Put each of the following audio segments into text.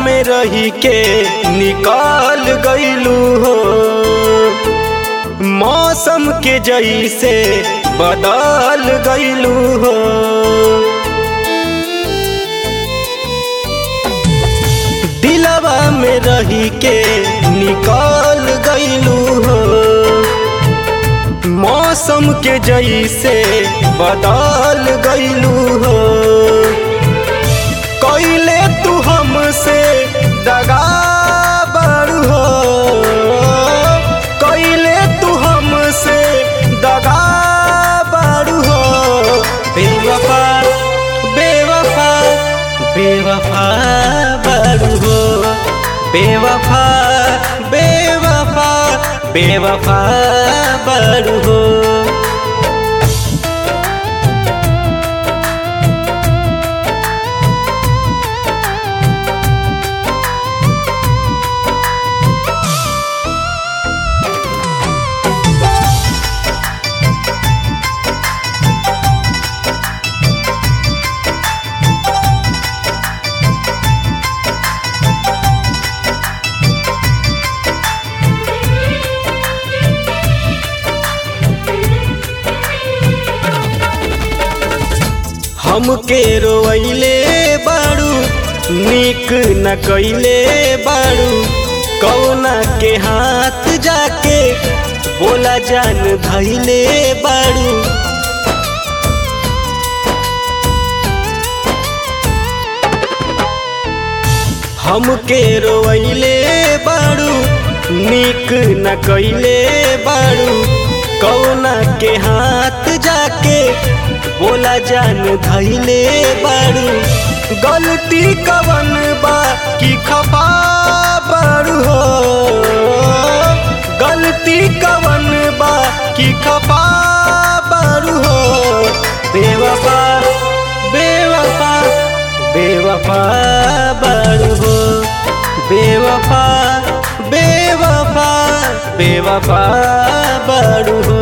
में रही के निकाल गईलू हो मौसम के जैसे बदल गईलू हो दिलवा में रही के निकाल गईलू हो मौसम के जैसे बदल गईलू हो कैले तू हमसे दगा बड़ हो कैले तू हमसे दगा बड़ हो बेवफा बेवफा बेवफा बड़ हो बेवफा बेवफा बेवफा बड़ हो हमके रोइले बाड़ू निक न कैले बाड़ू कौना के हाथ जाके बोला जान धैले बाड़ू हमके रोइले बाड़ू निक न कैले बाड़ू कौना के हाथ जाके बोला जान धैले बाड़ू गलती कवन बा कि खपा बाड़ू हो गलती कवन बा कि खपा बाड़ू हो बेवफा बेवफा बेवफा बाड़ू हो बेवफा बेवफा बेवफा बाड़ू हो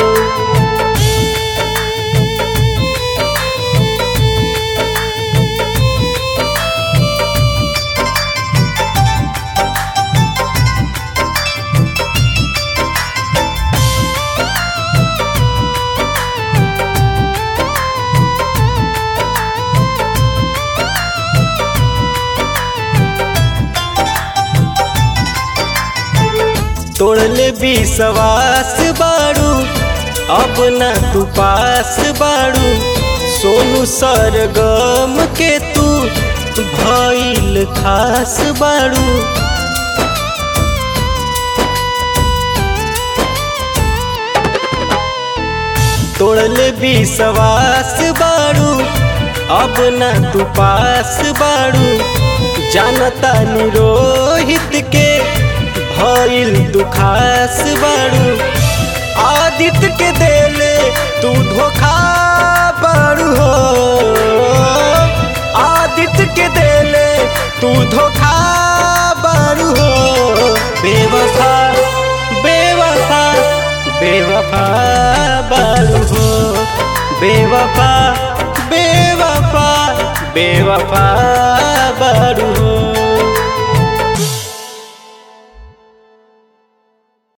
तोड़ले विश्वास बाड़ू अब ना तू पास बाड़ू सोनू सरगम के तू भइल खास बाड़ू तोड़ले विश्वास बाड़ू अब ना तू पास बाड़ू जानता निरोहित के भइल तू खास बाड़ू आदित्य के देले तू धोखा बाड़ू हो आदित्य के देले तू धोखा बाड़ू हो बेवफा बेवफा बेवफा बाड़ू हो बेवफा बेवफा बेवफा